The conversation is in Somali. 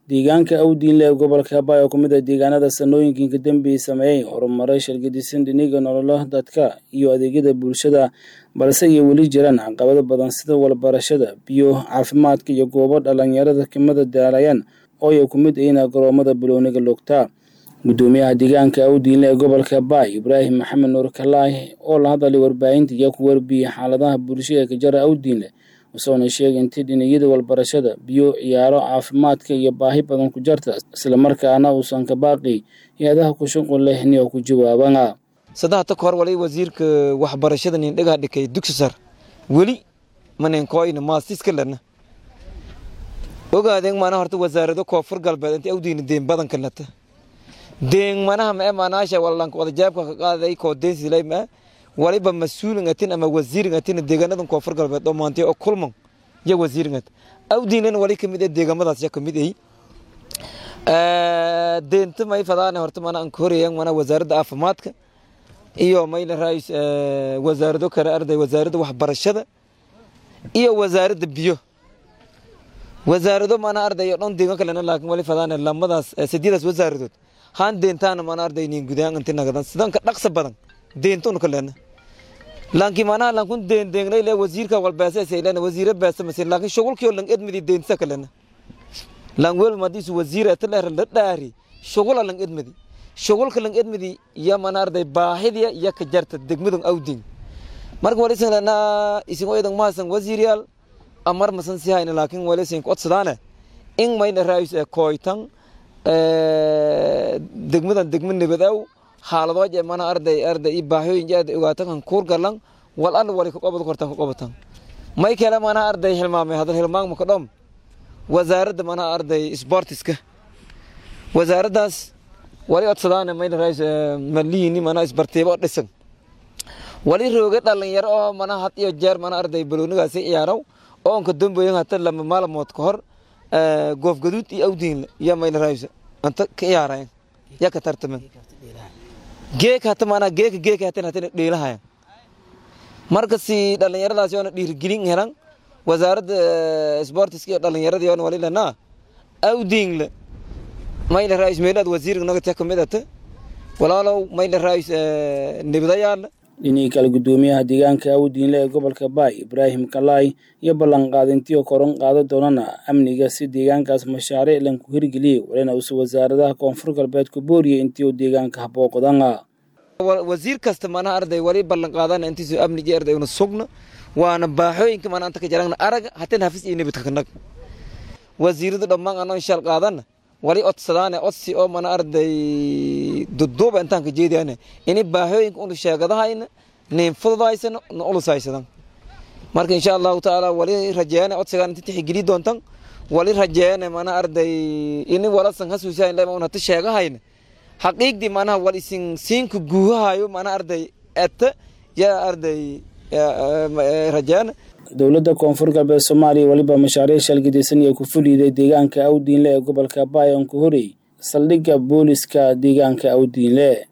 deegaanka awdiinle ee gobolka habay oo kumid ah deegaanada sanooyinkii kadambey sameeyey horumaray shargadisan dhiniga nololo dadka iyo adeegyada bulshada balse ay weli jiraan caqabado badan sida walbarashada biyo caafimaadka iyo goobo dhalinyarada kimada daalayaan oo ay ku mid yihiin garoomada bilooniga lugta gudoomiyaha deegaanka awdiinle ee gobolka habay ibraahim maxamed nuur kalaahi oo la hadalay warbaahinta iyo ku warbiyey xaaladaha bulshada ee kajara awdiinle usoona sheegay intii dhiniyada walbarashada biyo ciyaaro caafimaadka iyo baahi badan ku jarta islamarkaana uusan ka baaqi hay-adaha ku shuqul leh ni oo ku jawaabana saddexda ka hor walay wasiirka waxbarashada nin dhagaa dhikay dugsi sar weli manenkoyna maasiska lana ogaadeen mana horta wasaarado koonfur galbeed inta awdiina deen badanka lata deen manaha mae manaasha walanka wadajaabka ka qaaday koo deensilay ma waliba mas-uulin atin ama wasiirin atin deegaanadan koonfur galbeed oo maantay oo kulman iyo wasiirin at awdiinan wali kamid ah deegaamadaas ya kamid ay deenta may fadaane horta mana aan ka horeeyaan mana wasaaradda caafimaadka iyo mayla raayis wasaarado kale arday wasaaradda waxbarashada iyo wasaaradda biyo wasaarado mana arday oo dhan deegaan kalena laakiin wali fadaane lamadaas sideedaas wasaaradood haan deentaana mana arday nin gudaan inti nagadan sidan ka dhaqsa badan deentun kalena laakiin manaha lankun deen deengnay le wasiirka walbeesa saylan wasiira beesa masin laakiin shugulkiyo lang edmidi deentisa kalena lang wel madisu wasiira taler la dhaari shugula lang edmidi shugulka lang edmidi ya mana arday baahidiya ya ka jarta degmadan awdin marka wali sanana isin oyadan maasan wasiiryaal amar masan si hayna laakiin wali sin kodsadaane in mayna raayis ee kooytan degmadan degma nabadow xaaladoo je mana arday arday i baahooyin jeed ogaatan kan kuur galan wal alla wali ka qobad kortan ka qobatan may kale mana arday hilmaamay hadal hilmaam ka dhom wasaaradda mana arday sportiska wasaaraddaas wali odsadaana mayna rays maliini mana isbartiibo dhisan wali rooga dhalinyaro oo mana had iyo jeer mana arday baloonigaasi ciyaaraw oo onka damboyin hata lama maalamood ka hor goof gaduud iyo awdiin iyo mayna rays anta ka ciyaarayan ya ka tartamen geeka hata maanaa geeka geeka hatan hatana dheelahayan marka si dhalinyaradaasi oona dhiirigelin helan wasaaradda sportiska iyo dhalinyaradii oona wali lanaa awdiingle mayla raayis meelaad wasiirka nagata kamid ata walaalow mayla raayis nibdayaala dhinihii kale gudoomiyaha deegaanka awdiinle ee gobolka baay ibraahim kalaay iyo ballanqaadintiyo koron qaado doonana amniga si deegaankaas mashaariic lanku hirgeliyey walina uuse wasaaradaha koonfur galbeed ku booriyey intii uu deegaanka habooqdana wasiir kasta mana arday wali ballan qaadana intiisu amnigi arday una sugna waana baaxooyinka mana anta ka jaragna araga hateen hafis iyo nibadka kanag wasiirada dhammaan anoo shal qaadana wali odsadaane odsi oo mana arday duduuba intaan ka jeediyane ini baahooyinka unu sheegadahayna nin fududaysana na ulusaysadan marka insha allahu tacaala wali rajeeyane odsigaan inti tixigeli doontan wali rajeeyane mana arday ini walasan hasuusayn lema un hata sheegahayna xaqiiqdii manaha wal isin siinka guuhahayo mana arday eta ya arday rajeeyane dowladda koonfur galbeed soomaaliya weliba mashaariic shalgidaysan iyo ku fuliiday deegaanka awdiinle ee gobolka baay oon ku horey saldhigga booliska deegaanka awdiinle